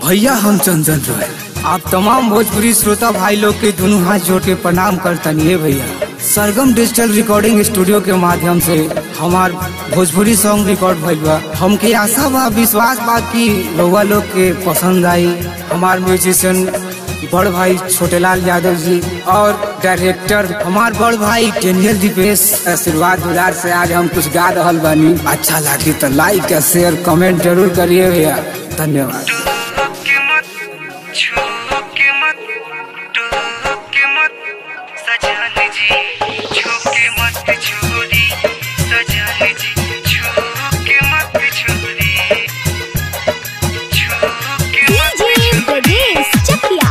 भैया हम चंदन रॉय आप तमाम भोजपुरी श्रोता भाई लोग के दोनों हाथ जोड़ के प्रणाम करतनी है भैया सरगम डिजिटल रिकॉर्डिंग स्टूडियो के माध्यम से हमार भोजपुरी सॉन्ग रिकॉर्ड भइल बा हमके आशा बा विश्वास बा कि रउआ लोग के पसंद आई हमार म्यूजिशियन बड़ भाई छोटेलाल यादव जी और डायरेक्टर हमार बड़ भाई टेनियल दीपेश आशीर्वाद दुलार से आज हम कुछ गा रहल बानी अच्छा लागे तो लाइक शेयर कमेंट जरूर करिए भैया धन्यवाद के मत छू के मत टू के मत सजन जी छू के मत छोरी सजन जी छू के मत छोरी छू के मत डीजे छोरी Brajesh Chakiya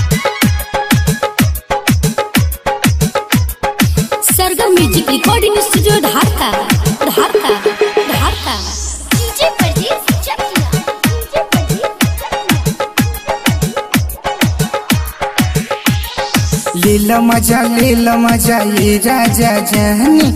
Sargam music recording studio Dhaka Dhaka Dhaka DJ Brajesh Chakiya DJ Brajesh ले लो मजा ले लो मजा ये राजा जानी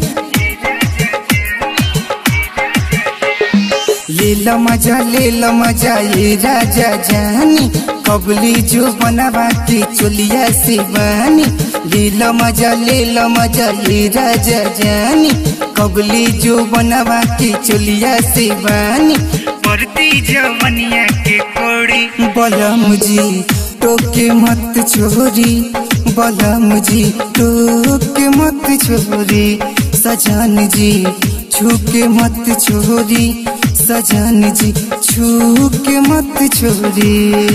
ले लो मजा ले लो मजा ये राजा जानी कबली जो बनवा के चोलिया से बानी ले लो मजा ले लो मजा ये राजा जानी कबली जो बनवा के चोलिया से बानी बढ़ती जवनिया के कोड़ी बलम जी टोके मत छोरी बलम जी टोके मत छोरी सजन जी छूके मत छोरी सजन जी छूके मत छोरी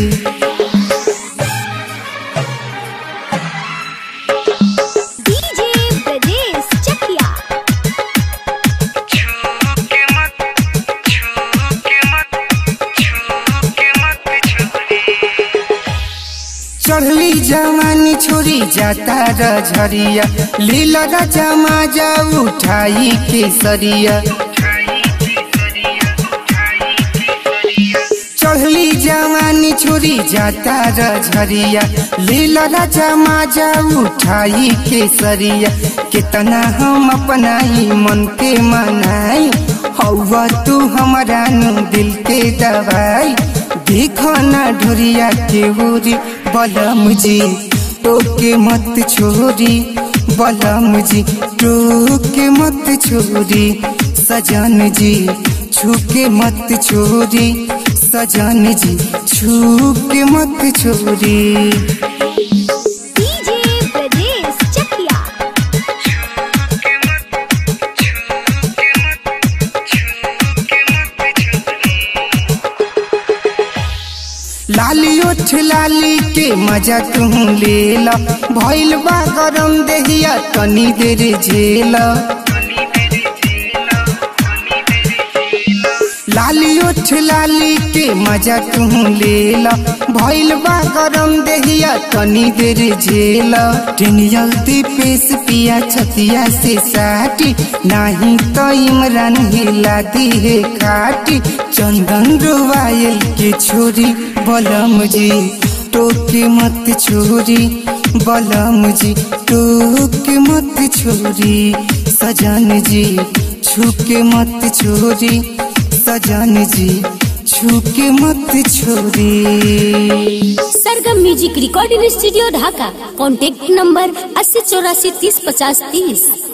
डीजे ब्रजेश चकिया छू के मत छू के मत छू के मत छोरी चढ़ली जवानी छोरी जाता रझरिया लीला राजा माजा उठाई केसरिया चढ़ली जवानी छोरी जाता रझरिया लीला राजा माजा उठाई केसरिया कितना हम अपना ही मन के मनाई हौवा तू हमारा नु दिल के दवाई देखो ना ढोरिया के उरी बलम जी टोके मत छोरी बलम जी टोके मत छोरी सजन जी छूके मत छोरी सजन जी छूके मत छोरी डीजे ब्रजेश चकिया के मत छू के मत छू के मत छोरी लाली ओठ लाली के मजा तू ले ला भइल बा गरम देहिया तनी देर झेला लाली ओठ लाली के मजा तू ले ला भइल बा गरम देहिया तनी देर झेला टेनियल दीपेश पिया छतिया से साटी नाही तो इमरान हिला दी है खाटी चंदन रुवायल के छोरी बलम जी टोके मत छोरी बलम जी टोके मत छोरी सजन जी छूके मत छोरी सजन जी छूके मत छोरी Sargam music recording studio Dhaka contact number अस्सी चौरासी तीस पचास तीस